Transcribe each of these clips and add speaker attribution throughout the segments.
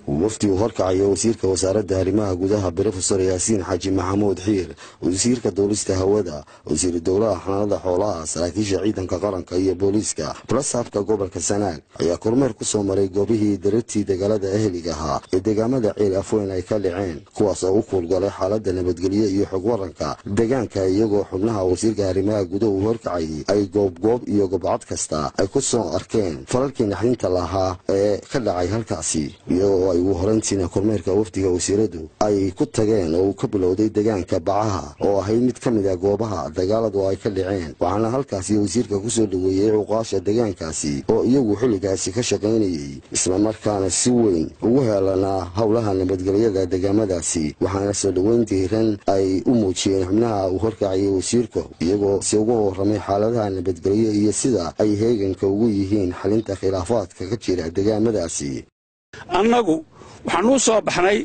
Speaker 1: wafdi uu horkacayo wasiirka wasaaradda arrimaha gudaha brofesor yaasiin xaaji maxamuud xiir wasiirka duulista hawada wasiiru dowlaha xanaanada xoolaha saraakiisha ciidanka qaranka iyo booliiska balasaabka gobolka sanaag ayaa kormeer ku soo maray goobihii darartii dagaalada eheliga ahaa ee deegaamada ceel afweyn ay ka dhaceen kuwaas oo u kuulgalay xaaladda nabadgelyo iyo xog waranka deegaanka iyagoo xubnaha wasiirka arrimaha gudaha uu horkacayay ay goobgoob iyo gobcad kasta ay ku soo arkeen falalkii naxdinta lahaa ee ka dhacay halkaasi iyagoo ay ugu horayntiina kormeerka wafdiga wasiiradu ay ku tageen oo uu ka bilowday deegaanka bacaha oo ahayd mid ka mid a goobaha dagaaladu ay ka dhaceen waxaana halkaasi wasiirka kusoo dhoweeyey cuqaasha deegaankaasi oo iyagu xilligaasi ka shaqaynayey islamarkaana si weyn ugu heelanaa howlaha nabadgelyada deegaamadaasi waxaana soo dhoweyn diiran ay u muujiyeen xubnaha uu horkacayay wasiirku iyagoo si uga warramay xaaladaha nabadgelyo iyo sida ay heeganka ugu yihiin xalinta khilaafaadka ka jira deegaamadaasi
Speaker 2: annagu waxaanuu soo baxnay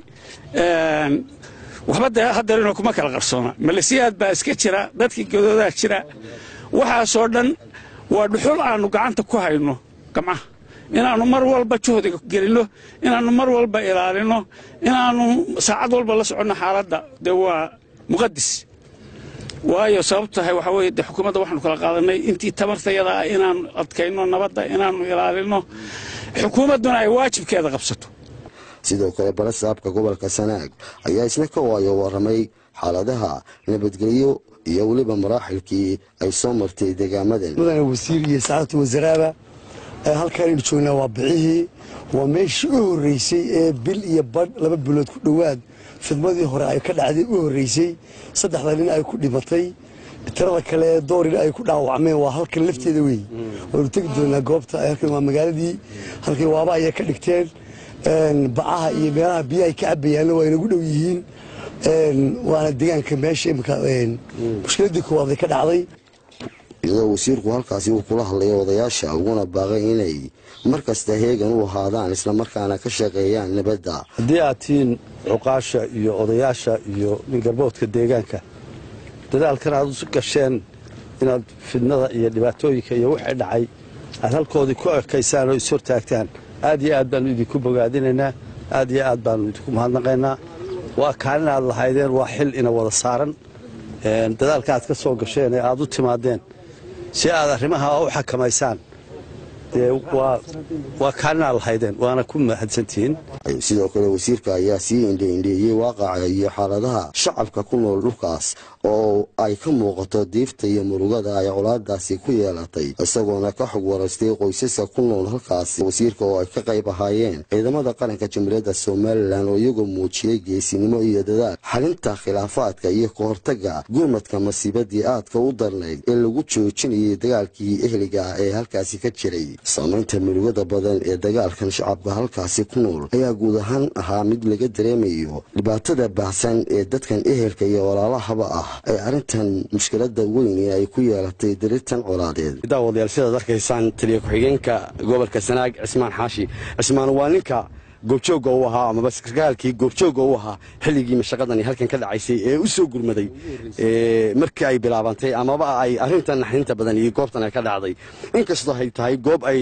Speaker 2: waxba dee haddeerino kuma kala qarsoona malesiyaad baa iska jira dadkii gadoodaa jira waxaasoo dhan waa dhuxul aannu gacanta ku hayno gamcaha inaannu mar walba juhdiga gelinno inaannu mar walba ilaalinno inaannu saacad walba la soconno xaaladda dee waa muqadis waayo sababtu tahay waxaa weye dee xukuumadda waxaanu kala qaadannay intii tamartayada ah inaannu adkayno nabadda inaannu ilaalinno xukuumadduna ay waajibkeeda qabsato
Speaker 1: sidoo kale balasaabka gobolka sanaag ayaa isna ka waayo warramay xaaladaha nabadgelyo iyo weliba maraaxilkii ay soo martay deegaamadan
Speaker 3: mudane wasiir iyo saacadta wasaraaba halkaanaynu joognaa waa bixihii waa meeshii u horreysay ee bil iyo badh laba bilood ku dhowaad fidmadii hore ay ka dhacday u horreysay saddexda nin ay ku dhimatay tirada kale ee doorina ay ku dhaawacmeen waa halkan lafteeda weeye waanu tegi doonaa goobta halkan waa magaaladii halkay waaba ayay ka dhigteen bacaha iyo meelaha biyahay ka cabayaanna waa inagu dhow yihiin waana deegaanka meesha imika mushkiladii koowaad ay ka dhacday
Speaker 1: iyadoo wasiirku halkaasi uu kula hadlaya odayaasha uguna baaqay inay mar kasta heegan u ahaadaan islamarkaana ka shaqeeyaan nabadda
Speaker 4: haddii aad tihiin cuqaasha iyo odayaasha iyo ningarboodka deegaanka dadaalkan aad u gasheen inaad fidnada iyo dhibaatooyinka iyo wixii dhacay aad halkoodii ku ekaysaan oo ishortaagtaan aad iyo aad baannu idinku bogaadinaynaa aad iyo aad baannu idinku mahadnaqaynaa waa kaalin aad lahaydeen waa xil ina wada saaran dadaalka aad ka soo gasheen ee aad u timaadeen si aad arrimaha u xakamaysaan dee waa kaalin aad lahaydeen waana ku mahadsantihiin
Speaker 1: sidoo kale wasiirka ayaa sii indheindheeyey waaqaca iyo xaaladaha shacabka ku nool dhulkaas oo ay ka muuqato diifta iyo murugada ay colaadaasi ku yeelatay isagoona ka xog waraystay qoysaska ku nool halkaas wasiirka oo ay ka qayb ahaayeen ciidamada qaranka jamhuuriyadda somalilan oo iyagoo muujiyey geesinimo iyo dadaal xalinta khilaafaadka iyo ka hortaga gurmadka masiibadii aadka u darnayd ee lagu joojinayay dagaalkii ehliga ah ee halkaasi ka jiray saamaynta murugada badan ee dagaalkan shacabka halkaasi ku nool ayaa guud ahaan ahaa mid laga dareemayo dhibaatada baahsan ee dadkan ehelka iyo walaalahaba ah ay arrintan mushkilada weyn ee ay ku yeelatay dariirtan colaadeed
Speaker 5: daawadayaal sidaad arkaysaan taliya ku-xigeenka gobolka sanaag cismaan xaashi cismaan waa ninka goobjoogga u ahaa amaba sarkaalkii goobjoogga u ahaa xilligii mashaqadani halkan ka dhacaysay ee u soo gurmaday markii ay bilaabantay amaba ay arrintan naxdinta badan iyo goobtan ay ka dhacday inkastoo ay tahay goob ay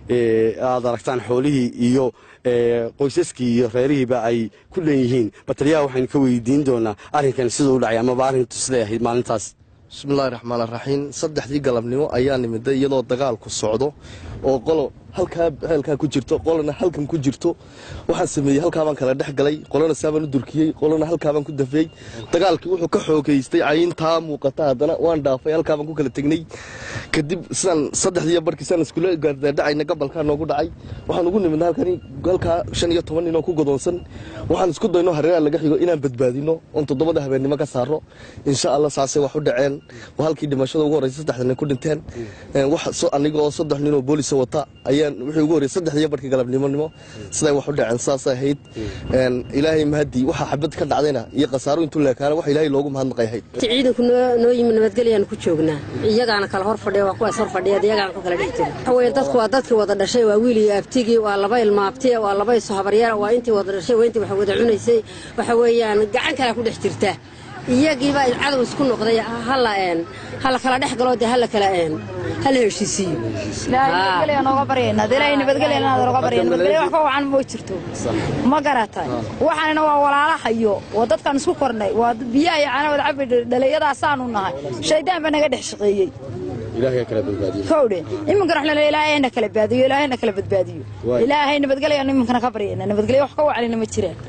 Speaker 5: aad aragtaan xoolihii iyo qoysaskii iyo reerihiiba ay ku leeyihiin bataliyaha waxaynu ka weydiin doonaa arrinkan siduu u dhacay amaba arrintu siday ahayd maalintaas
Speaker 6: bismillahi raxmaan raxiim saddexdii galabnimo ayaa nimiday iyadoo dagaalku socdo oo qolo halkaa heelkaa ku jirto qolona halkan ku jirto waxaan sameeyey halkaabaan kala dhex galay qolona saabaan u durkiyey qolona halkaabaan ku dafeey dagaalkii wuxuu ka xoogaystay cayintaa muuqata haddana waan dhaafay halkaabaan ku kala tegnay kadib sidaan saddexdiiyo barkii sidaan iskula gaardadhacayna gabalkaa noogu dhacay waxaan ugu nimidna halkani halkaa shan iyo toban ninoo ku godoonsan waxaan isku dayno hareeraha laga xigo inaan badbaadino oon toddobada habeennimo ka saaro insha allah saasay wax u dhaceen halkii dhimashada ugu horreysay saddexda nin ku dhinteen aniga oo saddex ninoo boolisa wata ayaan wixii ugu horreysay saddexdiiyo barkii galabnimonimo siday wax u dhaceen saasay ahayd ilaahay mahadii waxa xabad ka dhacdayna iyo khasaaro intuu leekaana wax ilaahay loogu mahadnaqay ahayd
Speaker 7: ciidanku noo yimi nabadgelyaanu ku joognaa iyagaana kala hor fadhiya waa kuwaas hor fadhiya iyagaana ku kala dhex jira waxa weeye dadku waa dadkii wada dhashay waa wiil iyo abtigii waa laba ilmaabtiya waa laba isu habaryaar waa intii wada dhashay waa intii wax wada cunaysay waxa weeyaan gacan kalea ku dhex jirta iyagiibaa cadow isku noqday hala een hala kala dhex galoo dee hala kala een hala heshiisiiyo
Speaker 8: nabadgelya nooga baryayna dee ilaahay nabadgelya inaad nooga barya nabadgelya wax ka wacan ma jirto ma garatay waxaanina waa walaalahayo waa dadkaan isku kornay waa biyaha iyo caanawada cabi dhalinyadaasaanu nahay shaydaan baa naga dhex shaqeeyey kowdhe iminkana waxna ilaahayna kala baadiyo ilaahayna kala badbaadiyo ilaahay nabadgelya iminkana ka baryayna nabadgelya wax ka wacalina ma jiraan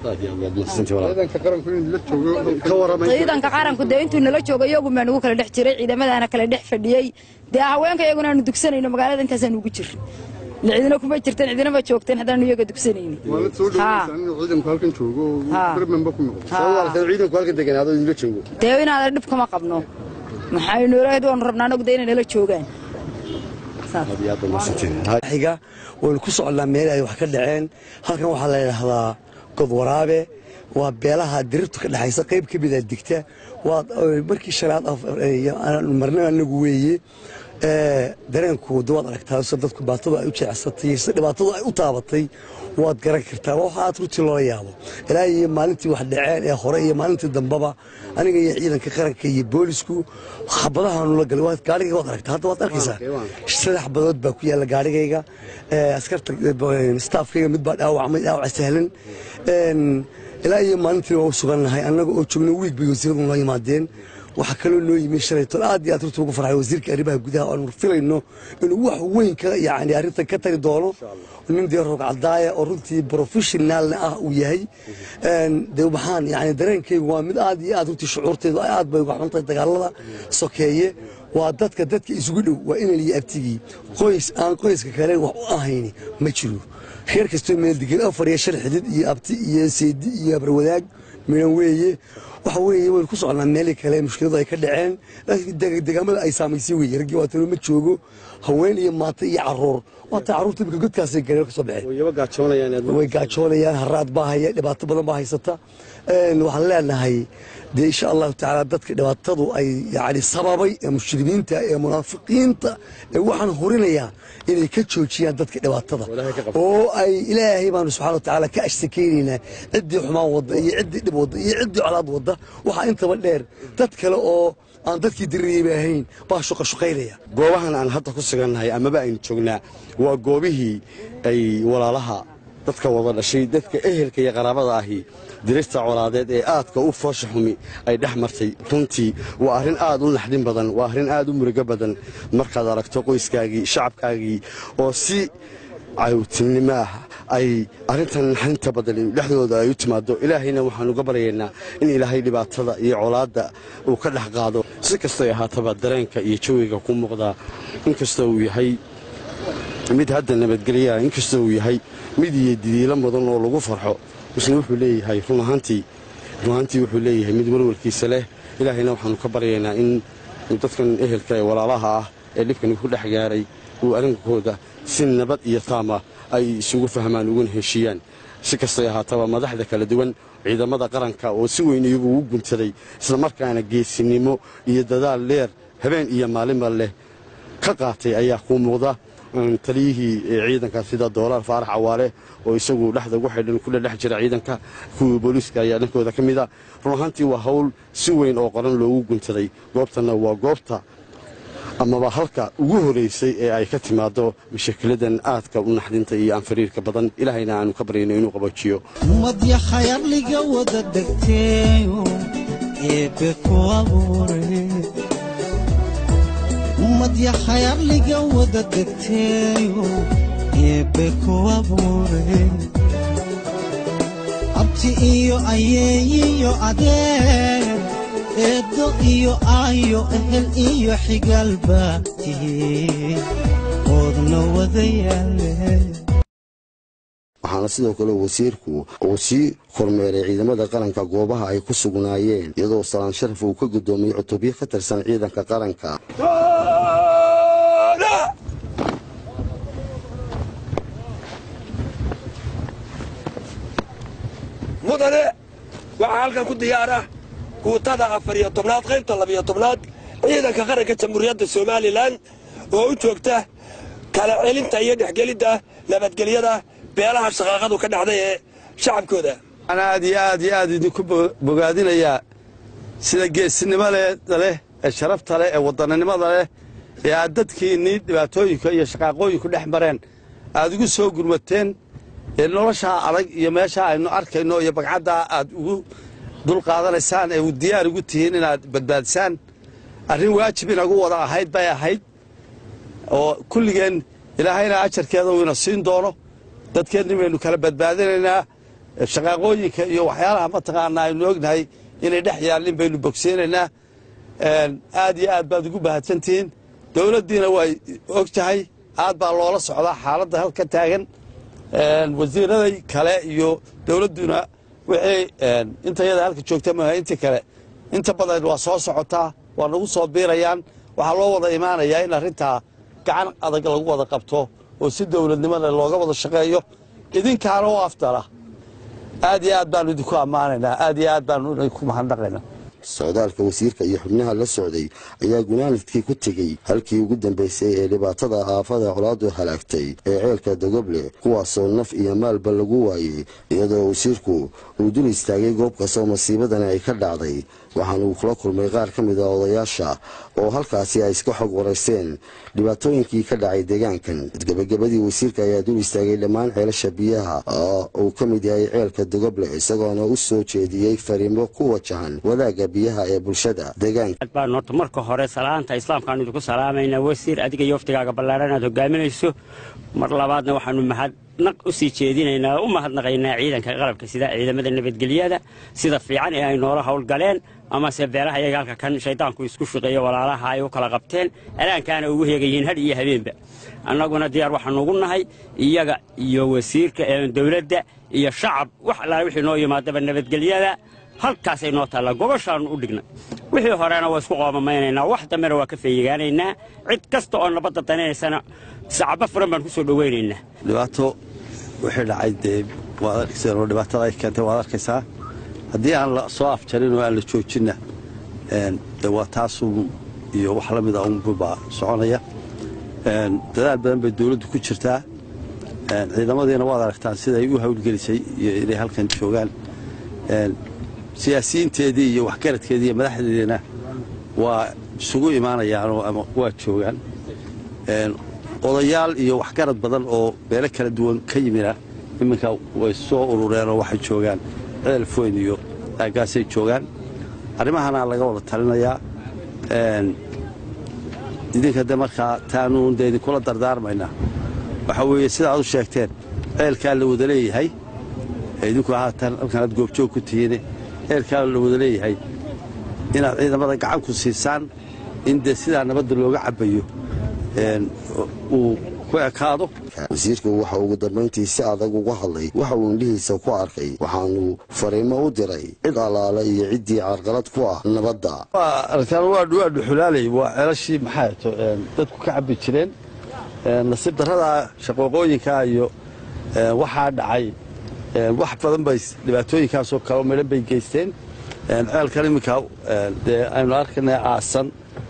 Speaker 8: ciidanka qaranku dee intuu nala joogo iyagu maa nugu kala dhex jiray ciidamadaana kala dhex fadhiyey dee haweenka iyaguna aanu dugsanayno magaalada intaasaan ugu jirray cidina kuma jirteen cidina ma joogteen haddaanu iyaga dugsanayni dee inaada dhib kama qabno maxaynu ilaahd waanu rabnaa anagu dee inay nala joogaan
Speaker 3: xiga waynu ku soconnaa meel ay wax ka dhaceen halkan waxaa la yidhaahdaa godwaraabe waa beelaha dirirtu ka dhexaysa qayb ka mida digta waa markii shanaad marna anagu weeye dareenku waad aragtaa se dadku baatadu ay u jeecsatay se dhibaatadu ay u taabatay waad garan kartaa waxa aad runtii loola yaabo ilaa iyo maalintii wax dhaceen ee hore iyo maalintii dambaba aniga iyo ciidanka qaranka iyo boolisku xabadahaanu la galay gaarigayga waad aragtaa hadda waad arkaysaa saddex xabadood baa ku yaalla gaarigayga askarta staafkayga mid baa dhaawacmay dhaawaca sahlan ilaa iyo maalintii waa u sugannahay annaga oo joogno wiig bay wasiiradu noo yimaadeen waxaa kaloo noo yimi shalayto aad iyo aad runtii ugu farxay wasiirka arrimaha gudaha aanu filayno inuu wax weyn ka yani arrintan ka tari doono nin dee roog cadaaya oo runtii professionaalna ah uu yahay dee waxaan yani dareenkaygu waa mid aad iyo aad runtii shucuurteedu aad bay uga xuntahay dagaalada sokeeye waa dadka dadka isugu dhow waa inay iyo abtigii qoys aan qoyska kale wax u ahayni ma jiro reer kastoo meel degan afar iyo shan xidid iyo abti iyo seedi iyo abarwadaag midhan weeye waxa weeye waynu ku soconnaa meelii kale mushkiladu ay ka dhaceen laakiin degaamada ay saamaysay weeye raggii waa talo ma joogo haween iyo maata iyo caruur waata carruurta imika godkaasay galeen ka soo baxeen way gaajoonayaan haraad baa haya dhibaato badan baa haysata waxaan leenahay dee insha allahu tacaala dadka dhibaatadu ay yani sababay ee mushrimiinta ee munaafiqiinta ee waxaan horinayaa inay ka joojiyaan dadka dhibaatada oo ay ilaahay baanu subxana watacaala ka ashtakeynaynaa ciddii xumaan wadda iyo ciddii dhib wadda iyo ciddii colaad wadda waxaa intaba dheer dad kale oo aan dadkii dirirayba ahayn baa shuqashuqaynaya
Speaker 5: goobahan aan hadda ku sugannahay amaba aynu joognaa waa goobihii ay walaalaha dadka wada dhashay dadka ehelka iyo qaraabada ahi dirista colaadeed ee aadka u foosha xumi ay dhex martay runtii waa arrin aad u naxdin badan waa arrin aad u murugo badan markaad aragto qoyskaagii shacabkaagii oo si cawtinimo ah ay arrintan naxdinta badan dhexdooda ay u timaado ilaahayna waxaan uga baryaynaa in ilaahay dhibaatada iyo colaadda uu ka dhex qaado si kastay ahaataba dareenka iyo jawiga ku muuqdaa inkastoo uu yahay mid hadda nabadgelyaah inkastoo uu yahay mid iyo didiilo mudan oo lagu farxo isna wuxuu leeyahay run ahaantii run ahaantii wuxuu leeyahay mid walwalkiisa leh ilaahayna waxaanu ka baryaynaa in dadkan ehelka ee walaalaha ah ee dhibkani ku dhex gaaray uu arrinkooda si nabad iyo taama ay isugu fahmaan uguna heshiiyaan si kastay ahaataba madaxda kala duwan ciidamada qaranka oo si weyn iyagu ugu guntaday islamarkaana geesinimo iyo dadaal dheer habeen iyo maalinba leh ka qaatay ayaa kuu muuqda taliyihii ciidanka sida doolaar faarax cawaale oo isagu dhexda ugu xidhan ku dhedhex jira ciidanka kuwii booliiska ayaa dhankooda ka mid a run ahaantii waa hawl si weyn oo qoran loogu guntaday goobtanna waa goobta amaba halka ugu horaysay ee ay ka timaado mashakiladan aadka u naxdinta iyo aan fariirka badan ilaahayna aanu ka baryayno inuu qabajiyo
Speaker 9: madya khayarliga wada degteeyo eebbe ku abuure madya khayarliga wada degteeyo eebbe ku abuure abti iyo ayeeyiyo adeer eeddo iyo aayo ehel iyo xigaalba tihiin oodna wada yaale
Speaker 1: waxaana sidoo kale wasiirku uu sii kormeeray ciidamada qaranka goobaha ay ku sugnaayeen iyadoo salaan sharaf uu ka guddoomiyey cutubyo ka tirsan ciidanka qaranka
Speaker 10: mudane waxaa halkan ku diyaara guutada afar iyo tobnaad qaybta labiyo tobnaad ciidanka qaranka jamhuuriyadda somalilan oo u joogta kala celinta iyo dhexgelidda nabadgelyada beelaha shaqaaqadu ka dhacday ee shacabkooda
Speaker 4: waxaan aad iyo aad iyo aad idinku bogaadinayaa sida geesinimo leh ee sharafta leh ee wadannimada leh ee aad dadkiinnii dhibaatooyinka iyo shaqaaqooyinku dhex mareen aad ugu soo gurmateen ee noloshaa adag iyo meeshaa aynu arkayno iyo bagcaddaa aad ugu dulqaadanaysaan ee diyaar ugu tihiin inaad badbaadisaan arrin waajib inagu wada ahayd bay ahayd oo kulligeen ilaahayna ajarkeeda uu ina siin doono dadkeenni baynu kala badbaadinaynaa shaqaaqooyinka iyo waxyaalaha mataqaanaa aynu ognahay inay dhex yaallin baynu bogsiinaynaa aad iyo aad baad ugu bahadsantihiin dowladdiina way og tahay aad baa loola socdaa xaaladda halka taagan wasiiraday kale iyo dowladduna wixii intayada halka joogta maaha intii kale inta badan waa soo socotaa waa nagu soo biirayaan waxaa loo wada imaanayaa in arrintaa gacan adag lagu wada qabto oo si dowladnimada looga wada shaqeeyo idinkaana u afdala aad iyo aad baanu idinku ammaanaynaa aad iyo aad baanu idinku mahadnaqaynaa
Speaker 1: socdaalka wasiirka iyo xubnaha la socday ayaa gunaanadkii ku tegey halkii ugu dambaysay ee dhibaatada aafada colaadu halaagtay ee ceelka dogoble kuwaasoo naf iyo maalba lagu waayey iyadoo wasiirku uu dul istaagay goob kastoo masiibadani ay ka dhacday waxaana uu kula kulmay qaar ka mid a odayaasha oo halkaasi ay iska xog waraysteen dhibaatooyinkii ka dhacay deegaankan gebagabadii wasiirka ayaa dul istaagay dhammaan ceelasha biyaha oo uu ka mid yahay ceelka dogoble isagoona u soo jeediyey fariimo ku wajahan wadaagga biyaha ee bulshada deegaanka
Speaker 11: baan horta marka hore salaanta islaamkaanu idinku salaamaynaa wasiir adiga iyo waftigaaga ballaaran aad hogaaminayso mar labaadna waxaanu mahadnaq u sii jeedinaynaa u mahadnaqaynaa ciidanka qalabka sida ciidamada nabadgelyada sida fiican ee ay noola howlgaleen amase beelaha iyaga halka kan shaydaanku isku shaqeeyo walaalaha ay u kala qabteen alaankaana ugu heegayihiin hadh iyo habeenba annaguna diyaar waxaanu ugu nahay iyaga iyo wasiirka dowladda iyo shacab wax allaale wixii noo yimaadaba nabadgelyada halkaasay noo taallaa gobashaannu u dhignay wixii horena waa isku qoomamaynanaa wax dambena waa ka feeyigaanaynaa cid kasta oo nabadda daninaysana sacaba furan baan ku soo dhowaynaynaa
Speaker 4: dhibaato wixii dhacay dee waad arkayseen oo dhibaatada ay keentay waad arkaysaa haddii aan la soo afjarin oo aan la joojinna de waa taasuun iyo wax la mida unbubaa soconaya dadaal badan bay dawladdu ku jirtaa ciidamadiina waad aragtaan siday u hawlgelisay iyo inay halkan joogaan siyaasiyiinteedii iyo waxgaradkeedii iyo madaxdeediina waa isugu imaanayaanoo ama waa joogaan odayaal iyo waxgarad badan oo beelo kala duwan ka yimina iminka way soo urureenoo waxay joogaan ceel foyn iyo aagaasay joogaan arrimahana laga wada talinayaa idinka de markaa taanuun de idinkula dardaarmaynaa waxaa weeye sida aad u sheegteen ceelkaa la wada leeyahay idinku haatan halkan aad goobjoog ku tihiine ceelkaa la wada leeyahay inaad ciidamada gacan ku siisaan in dee sidaa nabadda looga cabbayo uu ku ekaado
Speaker 1: wasiirku waxa ugu dambayntii si adag uga hadlay waxa uu indhihiisa ku arkay waxaanu fariimo u diray cid allaale iyo ciddii carqalad ku ah nabadda
Speaker 4: aragtaan waa dhuxulaalay waa ceelashii maxaa to dadku ka cabbi jireen nasiib darrada shaqooqooyinkaa iyo waxaa dhacay wax badan bay dhibaatooyinkaasoo kaleo midhan bay geysteen ceelkan iminka dee aynu arkanay aasan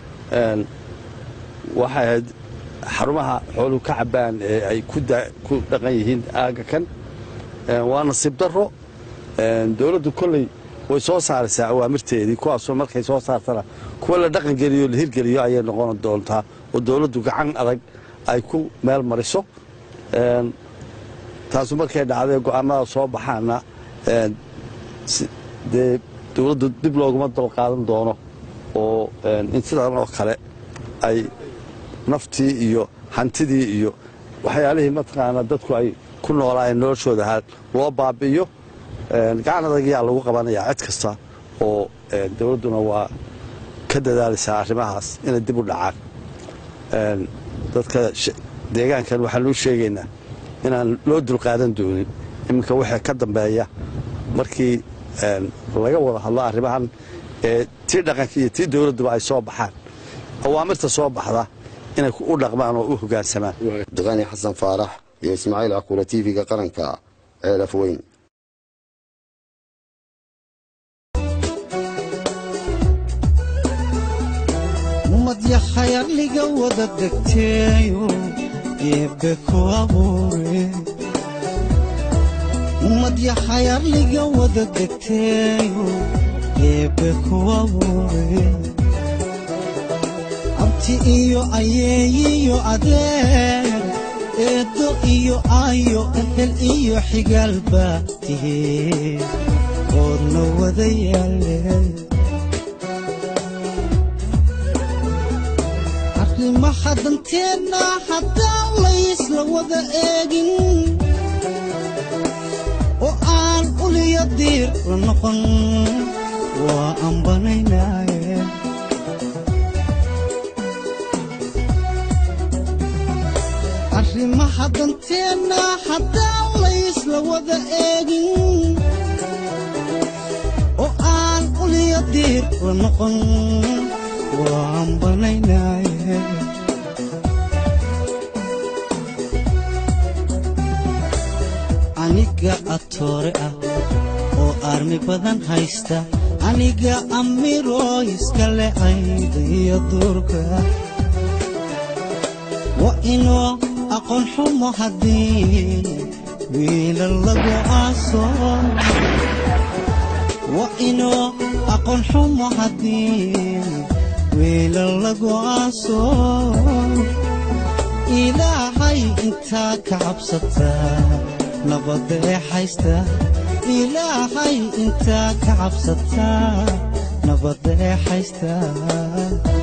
Speaker 4: waxay ahayd xarumaha xooluhu ka cabbaan ee ay ku dhaqan yihiin aagga kan waa nasiib darro dowladdu kolley way soo saaraysaa awaamirteedii kuwaasoo markay soo saartana kuwa la dhaqan geliyo la hirgeliyo ayay noqon doontaa oo dowladdu gacan adag ay ku meel mariso taasu markay dhacday go'aamada soo baxaana dee dowladdu dib looguma dalqaadan doono oo in sidan oo kale ay naftii iyo hantidii iyo waxyaalihii mataqaanaa dadku ay ku noolaayeen noloshooda ahaa loo baabi'iyo gacan adag ayaa lagu qabanayaa cid kasta oo dowladduna waa ka dadaalaysaa arrimahaas inay dib u dhacaan dadka deegaankan waxaan u sheegaynaa inaan loo dulqaadan doonin iminka wixii ka dambeeya markii laga wada hadlo arrimahan ee tii dhaqanka iyo tii dowladduba ay soo baxaan awaamirta soo baxda inay u dhaqmaan oo u hoggaansamaan
Speaker 1: duqaani xasan faarax iyo ismaaciil cakuula tv-ga qaranka ceelaf weyn
Speaker 9: madyaxayadliga wada degteeyo eebbe ku abuure madyaxayadliga wada degteeyo eebbe ku abuure abti iyo ayeeyiyo adeer eeddo iyo aayo ehel iyo xigaalba tihee oodna wada yaalle arrimaha danteenna haddaan laysla wada eegin oo aan uliyo diir la noqon waa ambanaynaaye arrimaha danteenna haddaan laysla wada eegin oo aan uliyo diir la noqon waa ambanaynaaye aniga atoore ah oo armi badan haysta aniga amiroo iska le ayda iyo duurka waa inoo aqoon xumo haddii wiila lagu aaso waa inoo aqoon xumo haddii wiila lagu aaso ilaahay intaa ka cabsataa nabadda ee haysta ilaahay intaa ka cabsataa nabadda ee haysta